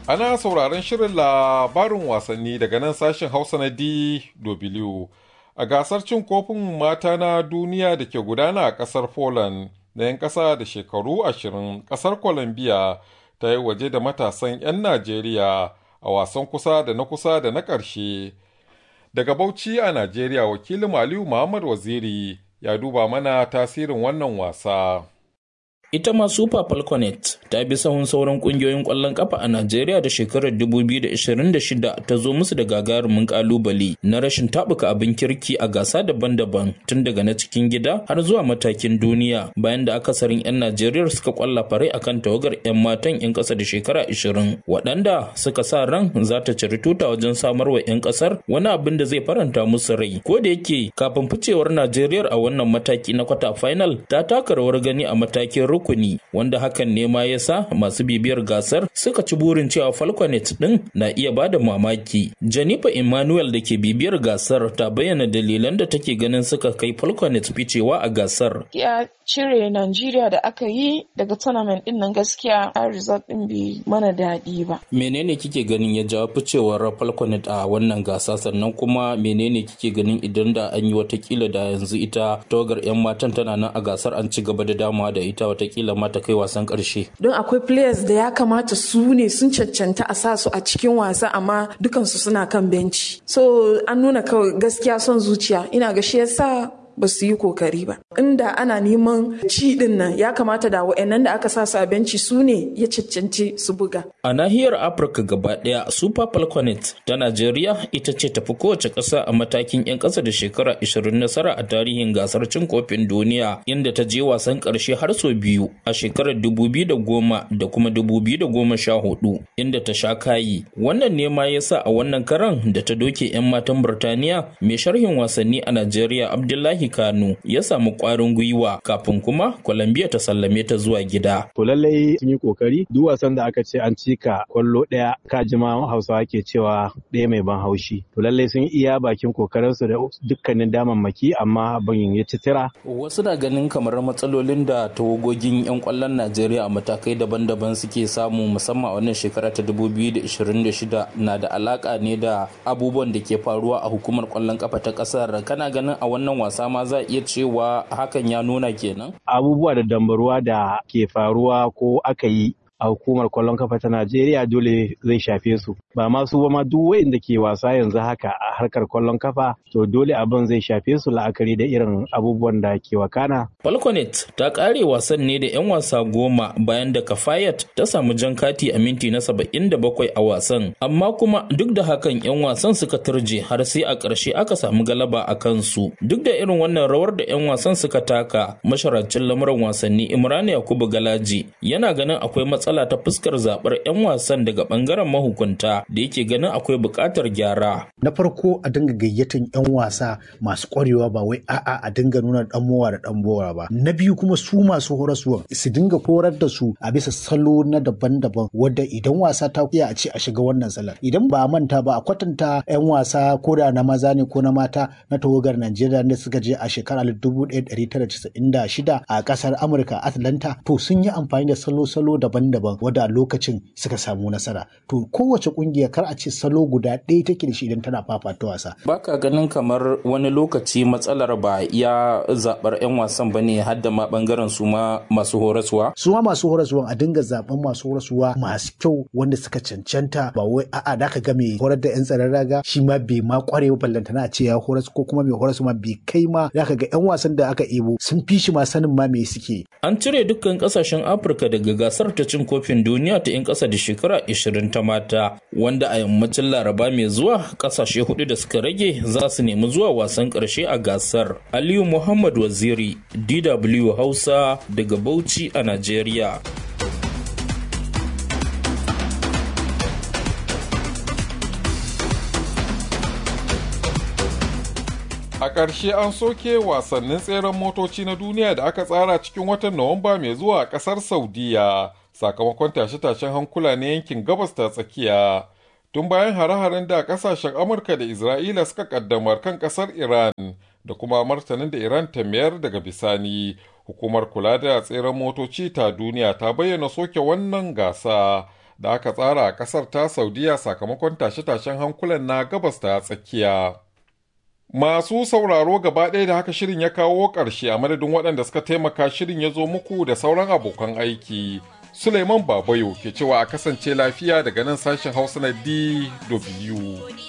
Ana sauraron shirin labarin wasanni daga nan sashen Hausa na DW. A gasar cin kofin mata na duniya da ke gudana a ƙasar Poland na 'yan ƙasa da shekaru ashirin ƙasar Colombia ta yi waje da matasan 'yan Najeriya a wasan kusa da na kusa da na ƙarshe. Daga Bauchi a Najeriya wakilin Aliyu Muhammad Waziri ya duba mana tasirin wannan wasa. Ita ma Super Falconet ta bi sahun sauran kungiyoyin ƙwallon ƙafa a Najeriya da shekarar 2026 ta zo musu da gagarumin ƙalubale na rashin taɓuka abin kirki a gasa daban-daban tun daga na cikin gida har zuwa matakin duniya bayan da akasarin 'yan Najeriya suka ƙwalla farai akan tawagar 'yan matan 'yan ƙasa da shekara 20 waɗanda suka sa ran za ta ciri tuta wajen samar wa 'yan ƙasar wani abin da zai faranta musu rai ko da yake kafin ficewar Najeriya a wannan mataki na kwata final ta taka rawar gani a matakin rukuni wanda hakan ne ma yasa masu bibiyar gasar suka ci burin cewa falconet din na iya bada mamaki janifa emmanuel da ke bibiyar gasar ta bayyana dalilan da take ganin suka kai falconet ficewa a gasar ya cire Najeriya da aka yi daga tournament din nan gaskiya a result din bai mana daɗi ba menene kike ganin ya jawo ficewar falconet a wannan gasa sannan kuma menene kike ganin idan da an yi watakila da yanzu ita tawagar 'yan matan tana nan a gasar an ci gaba da damawa da ita watakila ma ta kai wasan karshe. Don akwai players da ya kamata su ne sun cancanta a sa su a cikin wasa amma dukansu suna kan benci. So an nuna kawai gaskiya son zuciya ina ga shi yasa ba su yi kokari ba. Inda ana neman ci din nan ya kamata da wa'annan da aka sa su a benci su ne ya cancanci su buga. A nahiyar Afirka gaba ɗaya Super Falconet ta Najeriya ita ce tafi kowace ƙasa a matakin 'yan ƙasa da shekara 20 nasara a tarihin gasar cin kofin duniya inda ta je wasan ƙarshe har sau biyu a shekarar 2010 da kuma 2014 inda ta sha kayi. Wannan ne ma yasa a wannan karan da ta doke 'yan matan Birtaniya mai sharhin wasanni a Najeriya Abdullahi Kano ya samu ƙwarin gwiwa kafin kuma Colombia ta sallame ta zuwa gida. To lallai sun yi kokari duk wasan da aka ce an cika kwallo ɗaya ka jima Hausawa ke cewa ɗaya mai ban haushi. To lallai sun iya bakin kokarinsu da dukkanin damammaki amma abin ya ci tira. Wasu na ganin kamar matsalolin da tawagogin 'yan kwallon Najeriya a matakai daban-daban suke samu musamman a wannan shekara ta 2026 na da alaka ne da abubuwan da ke faruwa a hukumar kwallon kafa ta kasar. Kana ganin a wannan wasa ma za iya cewa hakan ya nuna kenan? Abubuwa da dambaruwa da ke faruwa ko aka yi a hukumar kwallon kafa ta Najeriya dole zai shafe su. Ba ma su ba ma duk wayanda ke wasa yanzu haka a harkar kwallon kafa to dole abin zai shafe su la'akari da irin abubuwan da ke wakana. Falconet ta kare wasan ne da 'yan wasa goma bayan da Kafayat ta samu jan kati a minti na saba'in da bakwai a wasan. Amma kuma duk da hakan 'yan wasan suka turje har sai a ƙarshe aka samu galaba a kansu. Duk da irin wannan rawar da 'yan wasan suka taka, masharancin lamuran wasanni Imran Yakubu Galaji yana ganin akwai matsala ta fuskar zaɓar 'yan wasan daga ɓangaren mahukunta da yake ganin akwai buƙatar gyara. Na farko a dinga gayyatan 'yan wasa masu ƙwarewa ba wai a'a a dinga nuna ɗan mowa da ɗan bora ba. Na biyu kuma su masu horaswa su dinga horar da su a bisa salo na daban-daban wadda idan wasa ta iya a ce a shiga wannan salar. Idan ba a manta ba a kwatanta 'yan wasa ko da na maza ne ko na mata na tawagar Najeriya da suka je a shekarar 1996 a ƙasar Amurka Atlanta to sun yi amfani da salo-salo daban-daban wadda a lokacin suka samu nasara. To kowace kungiya kar a ce salo guda ɗaya take da shi idan tana fafata wasa. Baka ganin kamar wani lokaci matsalar ba ya zaɓar 'yan wasan ba ne har da ma ɓangaren su ma masu horaswa? Su ma masu horaswa a dinga zaɓen masu horaswa masu kyau wanda suka cancanta ba wai a'a da ka ga mai horar da 'yan tsaron raga shi ma bai ma kware ballantana a ce ya horas ko kuma mai horas ma bai kai ma da ka ga 'yan wasan da aka ebo sun fi shi ma sanin ma me suke. An cire dukkan kasashen Afirka daga gasar ta cin kofin duniya ta 'yan ƙasa da shekara 20 ta mata wanda a yammacin Laraba mai zuwa kasashe hudu da suka rage za su nemi zuwa wasan ƙarshe a gasar. Aliyu Muhammad Waziri, DW Hausa daga Bauchi a Najeriya. A ƙarshe an soke wasannin tseren motoci na duniya da aka tsara cikin watan Nuwamba mai zuwa a ƙasar Saudiya sakamakon tashe-tashen hankula na yankin gabas ta tsakiya. Tun bayan hare-haren da ƙasashen Amurka da Isra'ila suka ƙaddamar kan ƙasar Iran da kuma martanin da Iran ta mayar daga bisani, hukumar kula da tseren motoci ta duniya ta bayyana soke wannan gasa da aka tsara a ƙasar ta Saudiya sakamakon tashe-tashen hankulan na gabas ta tsakiya. Masu sauraro gaba ɗaya da haka shirin ya kawo ƙarshe a madadin waɗanda suka taimaka shirin ya zo muku da sauran abokan aiki. Suleiman Babayo ke cewa a kasance lafiya daga nan sashen Hausa na DW.